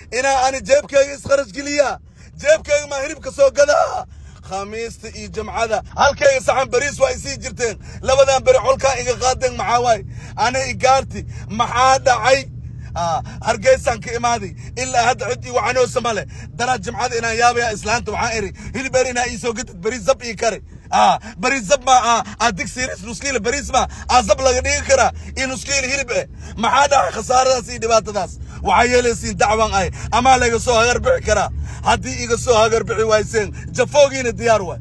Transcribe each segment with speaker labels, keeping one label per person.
Speaker 1: inaa ani jeebkayga iskharash geliyaa jeebkayga maa hilibka soo gadaa khamiista iyo jamcada halkayga saxan bariis waa isii jirteen labadan beri colkaa iga qaadeen maxaa waay ani igaarti maxaa dhacay آه، hargeysaan ka imaaday ilaa hadda cid ii wacanoosa male danaad jimcada inaan yaabaya islaanta waxaan iri hilbeer inaa ii soo gadid bariis zab ii kare آه، bariis zab ma ah aa digsiiris nuskiila bariis ma aa zab laga dhigi karaa iyo nuskiila hilib eh maxaa dhacay khasaaradaas iyo dhibaatadaas waxaa yeelaysiin dacwan ay amaa laga soo hagar bixi karaa haddii iga soo hagar bixi wayseen jafoogiina diyaar waay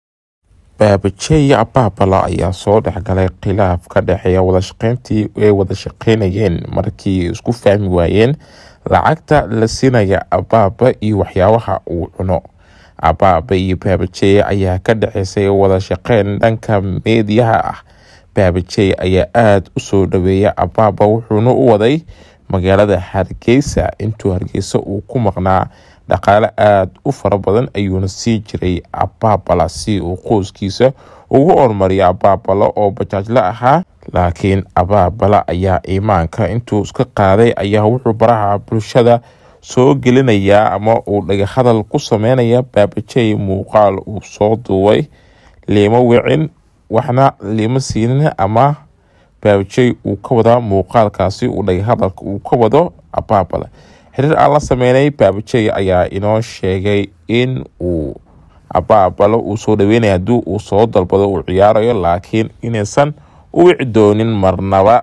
Speaker 2: baabajeey abaabala ayaa soo dhexgalay khilaaf ka dhexeeya wadashaqeyntii ay wada shaqeynayeen markii isku fahmi waayeen lacagta la siinaya abaaba iyo waxyaabaha uu cuno abaaba iyo baabajeey ayaa ka dhexeysay wada shaqeyn dhanka meediyaha ah baabajeey ayaa aada u soo dhaweeya abaaba wuxuuna u waday magaalada hargeysa intuu hargeysa uu ku maqnaa dhaqaale aada u fara badan ayuuna sii jiray abaabala si uu qoyskiisa ugu hormariya abaabala oo bajaajla ahaa laakiin abaabala ayaa iimaanka intuu iska qaaday ayaa wuxuu baraha bulshada soo gelinayaa ama uu dhagahadal ku sameynaya baabajey muuqaal uu soo duubay liimo wicin waxna liimo siinin ama baabajey uu ka wadaa muuqaalkaasi uu dhagahadalka uu ka wado abaabala xiriir aan la sameynay baabajey ayaa inoo sheegay in uu abaabalo uu soo dhaweynaya haddii uu soo dalbado uu ciyaarayo laakiin inaysan u wici doonin marnaba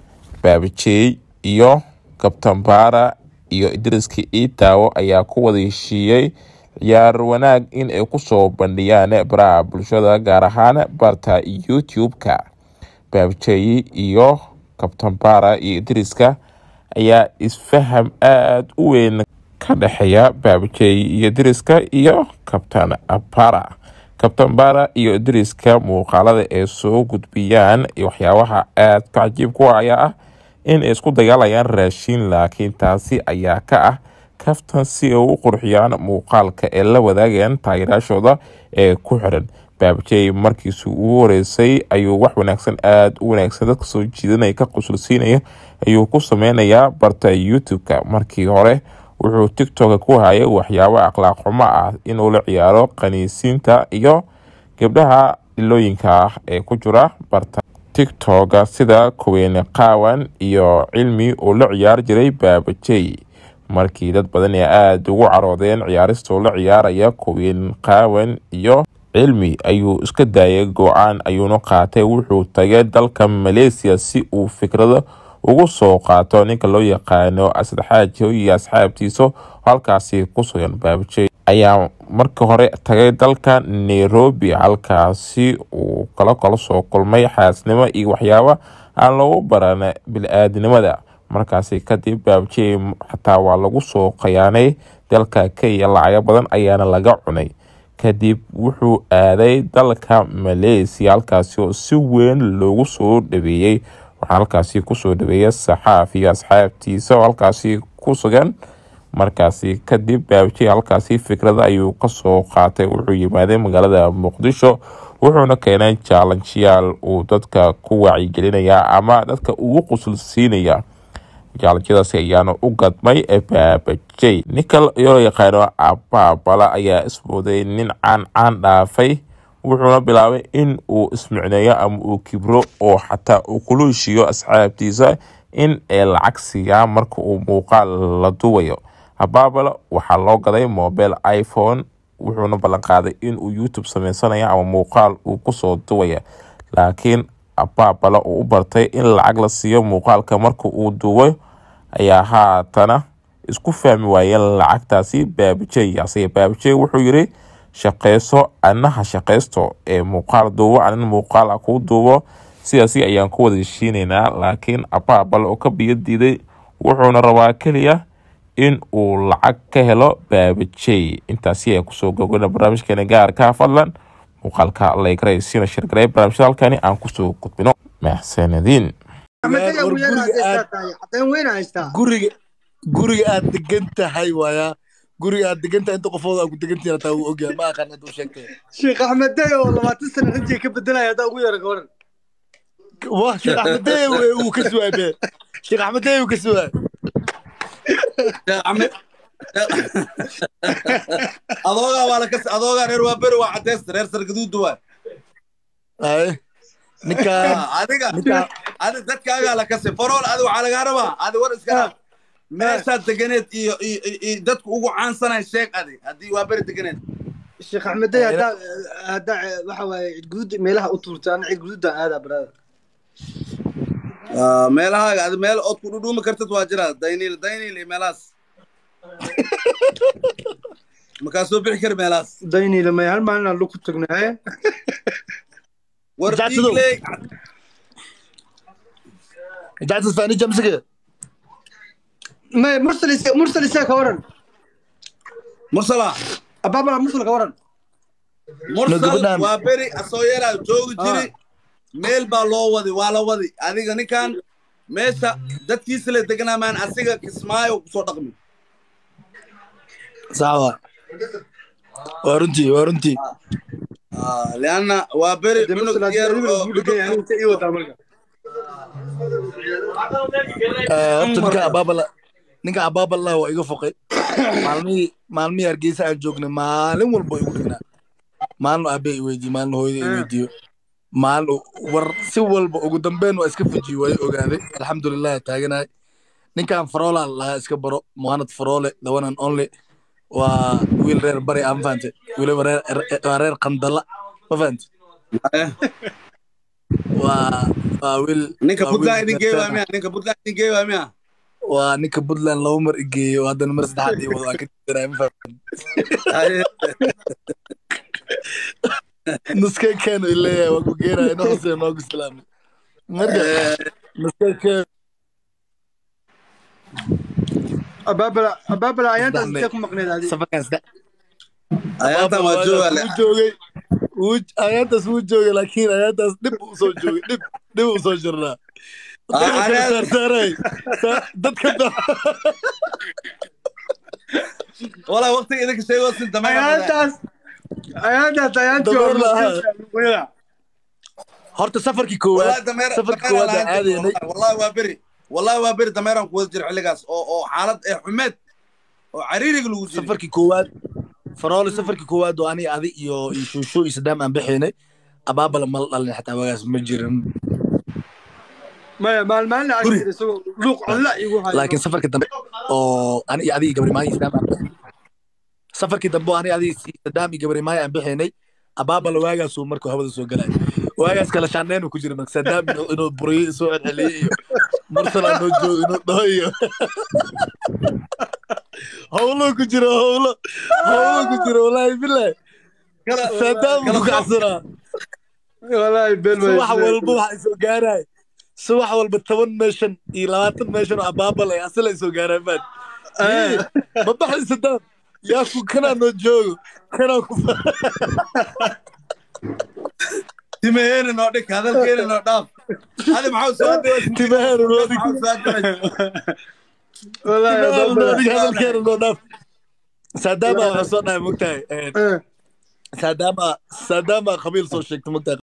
Speaker 2: baabajey iyo kabtambaara iyo idriska iitaawo ayaa ku wada heshiiyey ciyaar wanaag in ay kusoo bandhiyaan baraha bulshada gaar ahaan barta youtube-ka baabajey iyo kabtambaara iyo idriska ayaa isfaham aada u weyn ka dhexeeya baabajey iyo diriska iyo kabtan bara kabtan bara iyo diriska muuqaalada ay soo gudbiyaan waxyaabaha aada ka cajiibku ayaa ah in ay isku dagaalayaan raashiin laakiin taasi ayaa ka ah kaftan si ay u qurxiyaan muuqaalka ee la wadaagayaan taageeraashooda ee ku xiran baabajey markiisu ugu horeysay ayuu wax wanaagsan aada u wanaagsan dadka soo jiidanaya ka qusulsiinaya ayuu ku sameynayaa barta youtube-ka markii hore wuxuu tiktoka ku hayay waxyaabo akhlaaq xumo ah inuu la ciyaaro qaniisiinta iyo gabdhaha dhilooyinka ah ee ku jira barta tiktoka sida kuweyne qaawan iyo cilmi uu la ciyaari jiray baabajey markii dad badan ee aada ugu caroodeen ciyaaristoo la ciyaaraya kuween qaawan iyo cilmi ayuu iska daayay go-aan ayuuna qaatay wuxuu tagay dalka malaysia si uu fikrado ugu soo qaato ninka loo yaqaano asadxaajo iyo asxaabtiisa halkaasi ku sugan baabajey ayaa marka hore tagay dalka nairobi halkaasi uu kala kala soo kulmay xaasnimo iyo waxyaabo aan lagu baran bil-aadnimada markaasi kadib baabajey xataa waa lagu soo khayaanay dalka kenya lacago badan ayaana laga cunay kadib wuxuu aaday dalka malaysia halkaasi oo si weyn loogu soo dhaweeyey waxaa halkaasi kusoo dhaweeya saxaaf iyo asxaabtiisa oo halkaasi ku sugan markaasi kadib baabajey halkaasi fikrada ayuu kasoo qaatay wuxuu yimaaday magaalada muqdisho wuxuuna keenay jaalanjiyaal uu dadka ku wacyigelinaya ama dadka ugu qusul siinaya jaalanjiyadaasi ayaana u gadmay baabajey ninka loo yaqaano abaabala ayaa ismooday nin caan caan dhaafay wuxuuna bilaabay in uu ismicneeyo ama uu kibro oo xataa uu kula heshiiyo asxaabtiisa in ay lacag siiyaan marka uu muuqaal la duwayo abaabala waxaa loo gaday mobile iphone wuxuuna ballanqaaday inuu youtube sameysanayo ama muuqaal uu kusoo duwaya laakiin abaabala uu u bartay in lacag la siiyo muuqaalka marka uu duwo ayaa haatana isku fahmi waayeen lacagtaasi baabajey asige baabajey wuxuu yiri shaqeyso anaha shaqeysto ee muuqaal duubo anin muuqaal kuu duubo sidaasi ayaan ku wada heshiineynaa laakiin abaabal oo ka biyo diiday wuxuuna rabaa keliya in uu lacag ka helo baabajey intaasi ayaa kusoo gogona barnaamijkeena gaarka fadlan muuqaalka laygaray siina shirgaray barnaamijyada halkani aan kusoo gudbino maxsanadiin
Speaker 3: guriga guriga aad degan tahay waaya guriga aad degan tahay inta qofood aad ku degan tihiin hataa wuu ogyahay ma aqaan intuu sheegtay
Speaker 4: sheekh axmed day oo labaatan sano rinjiga ka bedelaya haddaa ugu yara gabaran
Speaker 3: wah sheekh axmed deye uu ka suwaay be sheekh axmed deye uu ka suwaay
Speaker 1: adoogaa waa lakas adoogaa reer waa beri waa cadeysta reer sargaduuda waa
Speaker 3: Ay, ninkaan
Speaker 1: adiga
Speaker 3: ninkaan
Speaker 1: adi dadkaagaa la kasay farool adi waxaa lagaa rabaa adi war iska dhaaf meeshaad deganeed iyo iyo iyo- iyo dadku ugu caansanay sheeg adi haddii waa beri deganeed
Speaker 4: sheekh axmedey haddaa haddaa waxa waaye cid guduud meelaha u tuurtaan cid guduudan aadaa brother
Speaker 1: Ah, meelahaaga adi meel ood ku dhudhuumi kartid waa jiraa dayniil dayniil iyo meelahaas makaa soo bixi kari meelahaas
Speaker 4: dayniila may hal maalin aan lagu tagnaaye
Speaker 1: war
Speaker 3: Jackson.
Speaker 1: dhiigley
Speaker 3: jactas fani jamsiga
Speaker 4: may mursal ise- mursal isee ka waran
Speaker 1: mursala
Speaker 4: abaabala mursal ka waran
Speaker 1: mursal
Speaker 3: gabadhaan.
Speaker 1: waa beri asoo yaraa joogi jiri meel baa loo wadi waa la wadi adiga ninkan meesha dadkiisa la deganaa maan asiga kismaayo kusoo dhaqmi
Speaker 3: sax waa waa runtii waa runtii
Speaker 1: Ah, lianna waa beri
Speaker 4: Dee
Speaker 1: cunug
Speaker 4: mursal
Speaker 1: yar
Speaker 4: haddii
Speaker 1: oo
Speaker 4: adiga lagu dhegay aniga intee ii wadaa marka
Speaker 3: Eh, horta ninka abaabala ninka abaabala waa iga foqay maalmihii maalmihii hargeysa aan joognay maalin walba igu dhignaa maalin aabe i weydiiyo maalin hooyada i weydiiyo maalin u- war si walba ugu dambeyn waa iska fajiyo waa i ogaaday alxamdulilah taaganahay ninkan faroola lahaa iska baro muhanad faroole the one and only waa wiil reer bari aan fahante weliba reer waa reer qandala ma fahante
Speaker 1: Eh,
Speaker 3: waa waa wiil
Speaker 1: ninka
Speaker 3: waa wiil
Speaker 1: puntland idin geey waa
Speaker 3: reer-
Speaker 1: miya ninka puntland idin geey waa miya
Speaker 3: waa ninka puntland laba mar igeeyo haddana mar saddexaad ii wado waa ka jiraa ma fahante
Speaker 1: Ay,
Speaker 3: nuskay keenu ileeyahay waa ku geenaya inoo hosee noogu islaamay marka nuskay keenu
Speaker 4: abaabala abaabala ayaantaas
Speaker 3: Saxme.
Speaker 4: intee ku maqneed adi
Speaker 3: safarkaas da
Speaker 1: ayaantan waa jooga le
Speaker 3: wuu joogay wuu ayaantaas wuu joogay laakiin ayaantaas dhib u soo joogay dhib dhib u soo jirnaa
Speaker 1: Ah, anaa-
Speaker 3: saarsaaray dadka da-
Speaker 1: walaa waqtiga idinka sheego sin dameer
Speaker 4: ayaantaas ayaantaas ayaantii
Speaker 3: Dameer la ahaa.
Speaker 4: hore
Speaker 3: horta safarkii
Speaker 1: wallahi
Speaker 3: koowaad
Speaker 1: dameer
Speaker 3: safarkii
Speaker 1: dameer
Speaker 3: koowaad aan aadaynay
Speaker 1: wallahi waa beri wallahi waa beri dameeraan ku wada jira xilligaas oo oo xaalad ee xumeed oo cariiriga lagu jiri
Speaker 3: safarkii koowaad faroole safarkii koowaad oo ani adi iyo iyo shuushu iyo sadaam aan bixaynay abaabala mal dhalin xataa wagaas ma jirin
Speaker 4: maya maalmaalin aan
Speaker 1: Guri.
Speaker 4: jira isagoo luuq codla igu hayo
Speaker 3: laakiin safarkii dambe oo ani iyo adi iyo gabrimaayo iyo sadaam aan bixaynay safarkii dambe oo ani adi iyo sadaam iyo gabrimaayo aan bixaynay abaabala waagaasuu markuu hawada soo galay waagaas kala shaandheenu ku jira marka sadaam inuu- inuu buriyo soo celceliyey iyo mursala noo joogo inuu dhaho iyo howlo ku jiro howlo howlo ku jiro walaahi bilahi
Speaker 1: Kala-
Speaker 3: sadaam
Speaker 1: kala
Speaker 3: ku kacsanaa
Speaker 4: walaahi been
Speaker 3: subax walba waxaa soo gaaraay subax walba toban meeshan iyo labaatan meeshan oo abaabal ay asal ay soo gaaraan maan ma baxay sadaam yaa ku kanaa noo joogo kanaa ku
Speaker 1: timaheena noo dhig hadalkeena noo dhaaf adi maxaa soo hadlay
Speaker 3: timaheena noo dhig
Speaker 4: walaahi
Speaker 3: timaheena noo dhig
Speaker 4: abaabala
Speaker 3: hadalkeena noo dhaaf saadaama waxaa soo dhahay mogtahay
Speaker 4: Eh.
Speaker 3: saadaama saadaama qabiil soo sheegta mogtahay